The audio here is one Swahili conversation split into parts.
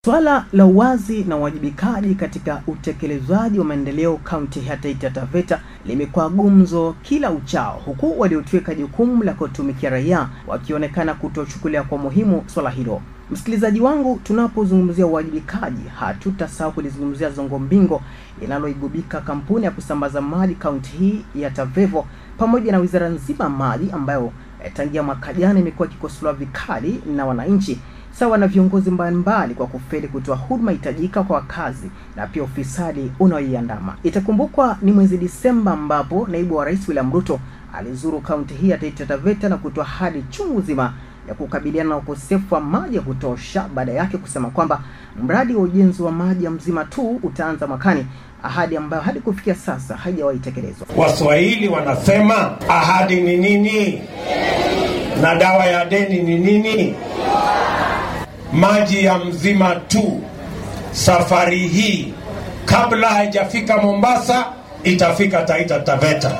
Swala la uwazi na uwajibikaji katika utekelezwaji wa maendeleo kaunti ya Taita Taveta limekuwa gumzo kila uchao, huku waliotweka jukumu la kutumikia raia wakionekana kutochukulia kwa muhimu swala hilo. Msikilizaji wangu, tunapozungumzia uwajibikaji, hatutasahau kulizungumzia zongo mbingo linaloigubika kampuni ya kusambaza maji kaunti hii ya Tavevo pamoja na wizara nzima ya maji ambayo eh, tangia mwaka jana imekuwa ikikosolewa vikali na wananchi sawa na viongozi mbalimbali kwa kufeli kutoa huduma hitajika kwa wakazi na pia ufisadi unaoiandama. Itakumbukwa ni mwezi Disemba ambapo naibu wa rais William Ruto alizuru kaunti hii ya Taita Taveta na kutoa ahadi chungu zima ya kukabiliana na ukosefu wa maji ya kutosha, baada yake kusema kwamba mradi wa ujenzi wa maji ya Mzima tu utaanza mwakani, ahadi ambayo hadi kufikia sasa haijawahi tekelezwa. Waswahili wanasema ahadi ni nini na dawa ya deni ni nini? Maji ya Mzima tu safari hii kabla haijafika Mombasa itafika Taita Taveta.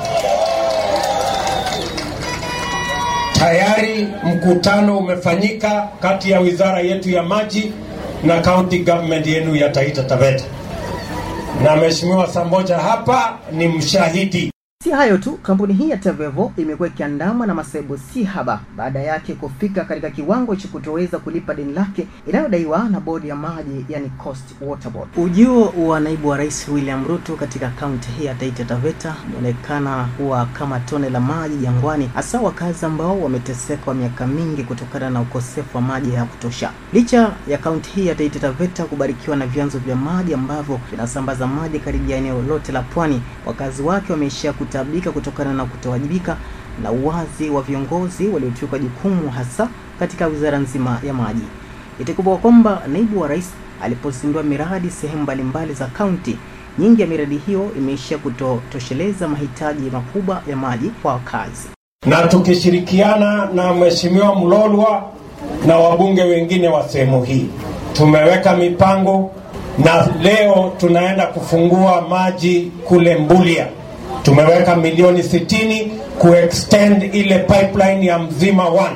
Tayari mkutano umefanyika kati ya wizara yetu ya maji na county government yenu ya Taita Taveta, na Mheshimiwa Samboja hapa ni mshahidi. Si hayo tu, kampuni hii ya Tavevo imekuwa ikiandamwa na masaibu si haba baada yake kufika katika kiwango cha kutoweza kulipa deni lake inayodaiwa na bodi ya maji, yani Coast Water Board. Ujio wa naibu wa rais William Ruto katika kaunti hii ya Taita Taveta umeonekana kuwa kama tone la maji jangwani, hasa wakazi ambao wameteseka kwa miaka mingi kutokana na ukosefu wa maji ya kutosha. Licha ya kaunti hii ya Taita Taveta kubarikiwa na vyanzo vya maji ambavyo vinasambaza maji karibia eneo lote la pwani, wakazi wake wameishia kutabika kutokana na kutowajibika na uwazi wa viongozi waliochukua jukumu hasa katika wizara nzima ya maji. Itakumbukwa kwamba naibu wa rais alipozindua miradi sehemu mbalimbali za kaunti, nyingi ya miradi hiyo imeishia kutotosheleza mahitaji makubwa ya maji kwa wakazi. na tukishirikiana na Mheshimiwa Mlolwa na wabunge wengine wa sehemu hii tumeweka mipango, na leo tunaenda kufungua maji kule Mbulia. Tumeweka milioni 60 kuextend ile pipeline ya Mzima 1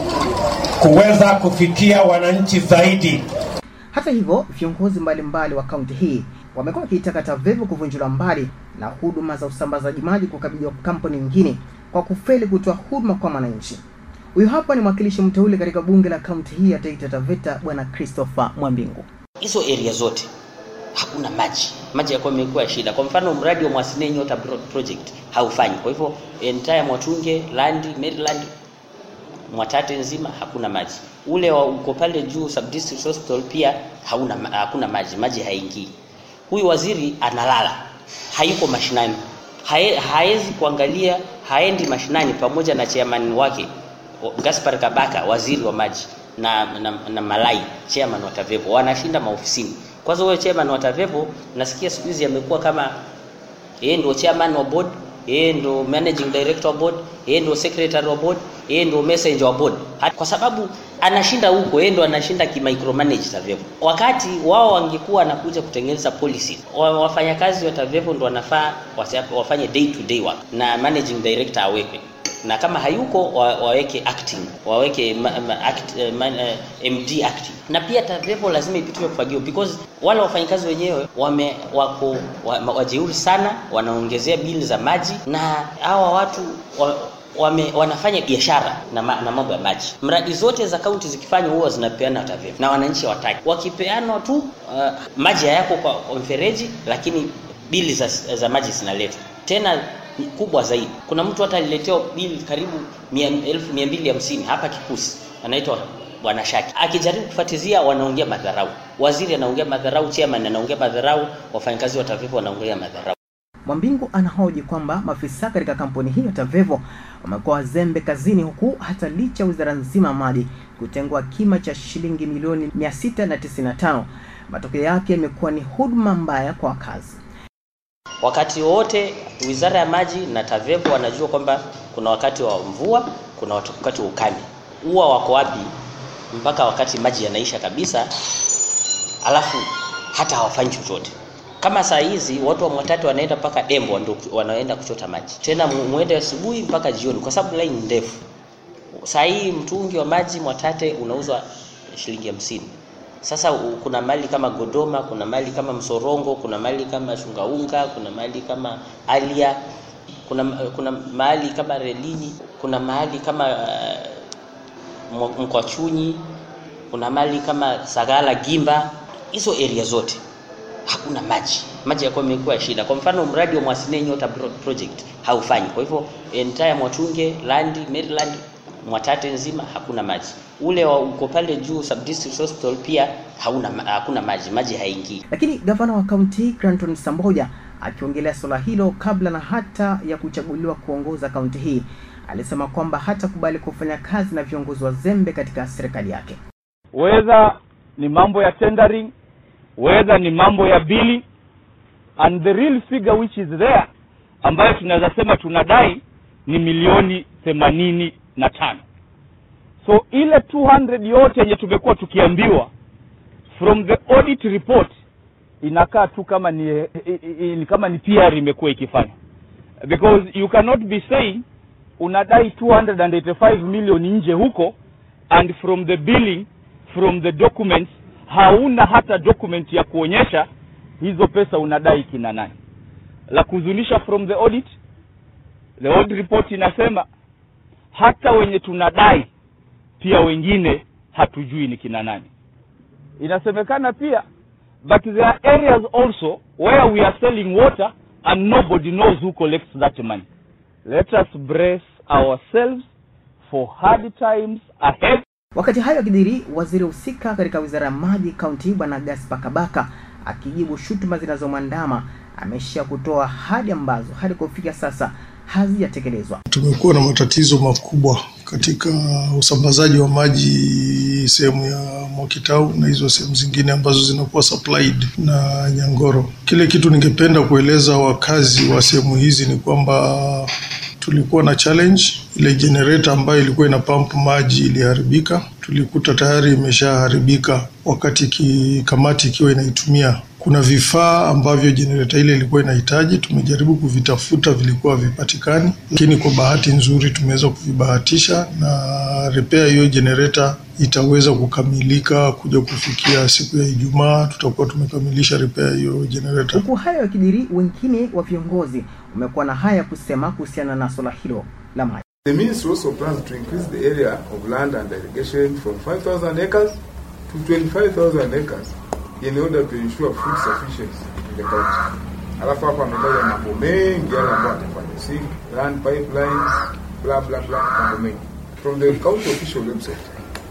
kuweza kufikia wananchi zaidi. Hata hivyo, viongozi mbalimbali wa kaunti hii wamekuwa wakiitaka Tavevo kuvunjiliwa mbali na huduma za usambazaji maji kukabidhiwa kampuni nyingine kwa kufeli kutoa huduma kwa wananchi. Huyu hapa ni mwakilishi mteule katika bunge la kaunti hii ya Taita Taveta, Bwana Christopher Mwambingu. hizo area zote hakuna maji, maji yakuwa imekuwa shida. Kwa mfano mradi wa Mwasine Nyota Pro- project haufanyi. Kwa hivyo entire Mwatunge, Landi, Maryland, Mwatate nzima hakuna maji. Ule wa uko pale juu sub district hospital pia hauna ma- hakuna maji, maji haingii. Huyu waziri analala, hayuko mashinani, Hae, haezi kuangalia, haendi mashinani pamoja na chairman wake o- Gaspar Kabaka, waziri wa maji na, na, na Malai chairman wa Tavevo wanashinda maofisini. Kwanza huyo chairman wa Tavevo nasikia siku hizi amekuwa kama yeye ndio chairman wa board, yeye ndio managing director wa board, yeye ndio secretary wa board, yeye ndio messenger wa board. Ha- Kwa sababu anashinda huko, yeye ndio anashinda ki micromanage Tavevo. Wakati wao wangekuwa wanakuja kutengeneza policy, wa- wafanyakazi wa Tavevo ndio wanafaa wasa- wafanye day to day work na managing director awekwe na kama hayuko wa, waweke acting waweke ma, ma, act, eh, man, eh, MD acting na pia Tavevo lazima ipitiwe kufagio because wale wafanyakazi wenyewe wame wako wa, ma- wajeuri sana, wanaongezea bili za maji na hawa watu wa, wame, wanafanya biashara na, ma, na mambo ya maji. Mradi zote za kaunti zikifanywa huwa zinapeana Tavevo na wananchi hawataki. Wakipeanwa tu uh, maji hayako kwa, kwa mfereji, lakini bili za, za maji zinaletwa tena ni kubwa zaidi. Kuna mtu hata aliletewa bili karibu mia- elfu mia mbili hamsini hapa Kikusi, anaitwa Bwana Shaki. Akijaribu kufuatizia, wanaongea madharau, waziri anaongea madharau, chairman anaongea madharau, wafanyakazi wa Tavevo wanaongea madharau. Mwambingu anahoji kwamba maafisa katika kampuni hiyo Tavevo wamekuwa wazembe kazini, huku hata licha ya wizara nzima ya maji kutengwa kima cha shilingi milioni 695 matokeo yake imekuwa ni huduma mbaya kwa wakazi. Wakati wote wizara ya maji na Tavevo wanajua kwamba kuna wakati wa mvua, kuna wakati wa ukame. Huwa wako wapi mpaka wakati maji yanaisha kabisa, alafu hata hawafanyi chochote. Kama saa hizi watu wa Mwatate wanaenda mpaka Dembo ndio wanaenda kuchota maji, tena mu- muende asubuhi mpaka jioni, kwa sababu line ni ndefu. Saa hii mtungi wa maji Mwatate unauzwa shilingi hamsini Sasa u- kuna mali kama Godoma, kuna mali kama Msorongo, kuna mali kama Shungaunga, kuna mali kama Alia, kuna kuna mahali kama Relini, kuna mahali kama uh, Mkwachunyi, kuna mali kama Sagala Gimba. Hizo area zote hakuna maji, maji yakuwa imekuwa shida. Kwa mfano mradi wa Mwasine Nyota Pro- project haufanyi, kwa hivyo entire Mwatunge, Landi, Maryland, Mwatate nzima hakuna maji. Ule wa uko pale juu sub district hospital pia hauna ma- hakuna maji, maji haingii. Lakini gavana wa kaunti hii Granton Samboja akiongelea suala hilo kabla na hata ya kuchaguliwa kuongoza kaunti hii alisema kwamba hatakubali kufanya kazi na viongozi wazembe katika serikali yake. whether ni mambo ya tendering whether ni mambo ya bili and the real figure which is there ambayo tunaweza sema tunadai ni milioni themanini na tano so ile 200 yote yenye tumekuwa tukiambiwa from the audit report inakaa tu kama ni, eh, eh, eh, kama ni PR imekuwa ikifanya because you cannot be saying unadai 285 million nje huko and from the billing from the documents hauna hata document ya kuonyesha hizo pesa unadai kina nani la kuzunisha from the audit the audit report inasema hata wenye tunadai pia wengine hatujui ni kina nani inasemekana pia but there are areas also where we are selling water and nobody knows who collects that money let us brace ourselves for hard times ahead Wakati hayo akidhiri, waziri husika katika wizara ya maji kaunti hii bwana Gaspar Kabaka akijibu shutuma zinazomwandama ameshia kutoa ahadi ambazo hadi kufikia sasa hazijatekelezwa. Tumekuwa na matatizo makubwa katika usambazaji wa maji sehemu ya Mwakitau na hizo sehemu zingine ambazo zinakuwa supplied na Nyangoro. Kile kitu ningependa kueleza wakazi wa sehemu hizi ni kwamba tulikuwa na challenge. Ile generator ambayo ilikuwa ina pump maji iliharibika, tulikuta tayari imeshaharibika wakati ki, kamati ikiwa inaitumia. Kuna vifaa ambavyo generator ile ilikuwa inahitaji, tumejaribu kuvitafuta, vilikuwa havipatikani, lakini kwa bahati nzuri tumeweza kuvibahatisha na repair hiyo generator itaweza kukamilika kuja kufikia siku ya Ijumaa, tutakuwa tumekamilisha repair hiyo generator. Huku hayo yakidhiri, wengine wa viongozi wamekuwa na haya kusema kuhusiana na swala hilo la maji. The ministry also plans to increase the area of land and irrigation from 5,000 acres to 25,000 acres in order to ensure food sufficiency in the country. Alafu hapa ametaja mambo mengi yale ambayo atafanya, si land pipelines, blah blah blah, mambo mengi. From the county official website,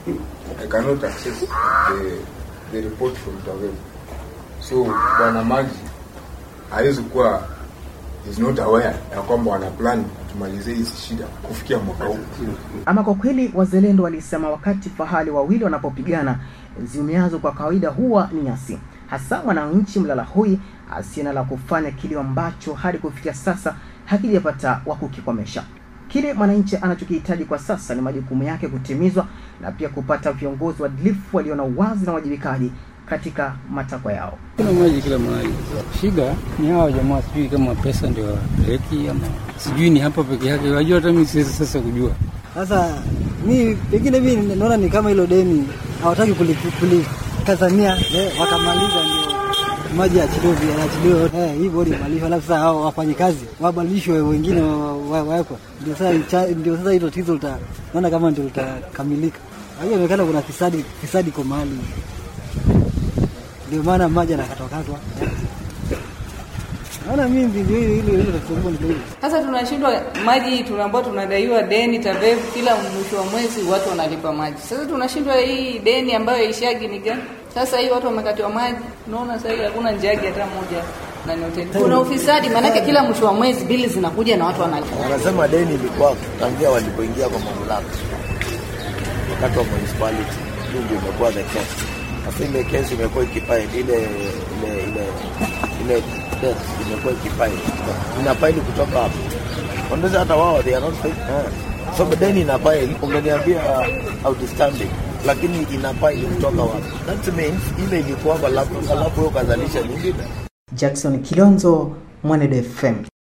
I cannot access the, the report from TAWEL. So bwana Maji hawezi kuwa is not aware ya kwamba wana plan tumalizie hizi shida kufikia mwaka huu. Ama kwa kweli, wazalendo walisema wakati fahali wawili wanapopigana ziumiazo kwa kawaida huwa ni nyasi, hasa mwananchi mlala hoi asiye na la kufanya, kilio ambacho hadi kufikia sasa hakijapata wa kukikomesha. Kile mwananchi anachokihitaji kwa sasa ni majukumu yake kutimizwa na pia kupata viongozi waadilifu walio na uwazi na uwajibikaji katika matakwa yao. Kuna maji kila mahali. Shida ni hawa jamaa, sijui kama pesa ndio wapeleki ama sijui ni hapa peke yake. Wajua, hata mimi siwezi sasa kujua. Sasa mi pengine mi naona ni kama hilo deni hawataki kulikazania kuli, eh, wakamaliza ndio maji achiliwe achiliwe eh, hii bodi imalize, alafu sasa hao wafanye kazi wabadilishwe, wengine wawekwe, ndio sasa ndio sasa hilo tatizo lita naona kama ndio litakamilika. Hiyo inaonekana kuna fisadi fisadi kwa mahali, ndio maana maji anakatwakatwa Naona mimi ndio hilo hilo hilo tatizo ndio hilo. Sasa tunashindwa maji, tunaambiwa tunadaiwa deni TAVEV kila mwisho wa mwezi watu wanalipa maji. Sasa tunashindwa hii deni ambayo ishagi ni gani? Sasa hii watu wamekatiwa maji, unaona sasa hii hakuna njagi hata moja na ni hoteli. Kuna ufisadi, maanake kila mwisho wa mwezi bili zinakuja na watu wanalipa. Wanasema deni ilikuwa tangia walipoingia kwa mamlaka wakati wa municipality, hiyo ndio imekuwa the case. Sasa ile kesi imekuwa ikipaili ile ile ile ile debt imekuwa ikipaili inapaili kutoka hapo. Wanaweza hata wao they are not fake. Eh. So deni inapaili, ungeniambia uh, outstanding lakini inapaili kutoka wapi? That means ile ilikuwa alafu alafu ukazalisha nyingine. Jackson Kilonzo, Mwanede FM.